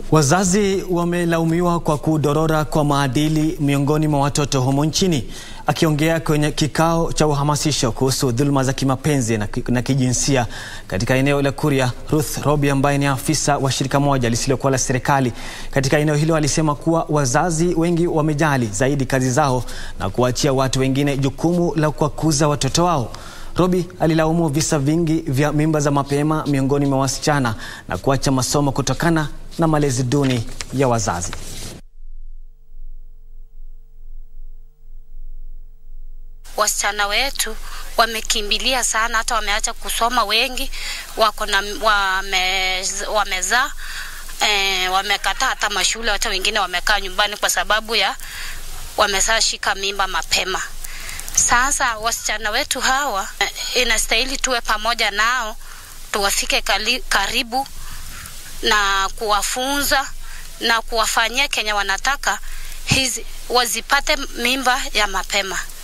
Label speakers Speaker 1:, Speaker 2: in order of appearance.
Speaker 1: Wazazi wamelaumiwa kwa kudorora kwa maadili miongoni mwa watoto humo nchini. Akiongea kwenye kikao cha uhamasisho kuhusu dhuluma za kimapenzi na, na kijinsia katika eneo la Kuria, Ruth Robi ambaye ni afisa wa shirika moja lisilokuwa la serikali katika eneo hilo alisema kuwa wazazi wengi wamejali zaidi kazi zao na kuachia watu wengine jukumu la kuwakuza watoto wao. Robi alilaumu visa vingi vya mimba za mapema miongoni mwa wasichana na kuacha masomo kutokana na malezi duni ya wazazi.
Speaker 2: Wasichana wetu wamekimbilia sana, hata wameacha kusoma, wengi wako na wame, wamezaa e, wamekataa hata mashule, hata wengine wamekaa nyumbani kwa sababu ya wameshashika mimba mapema. Sasa wasichana wetu hawa inastahili tuwe pamoja nao, tuwafike karibu na kuwafunza na kuwafanyia kenye wanataka hizi wazipate mimba ya mapema.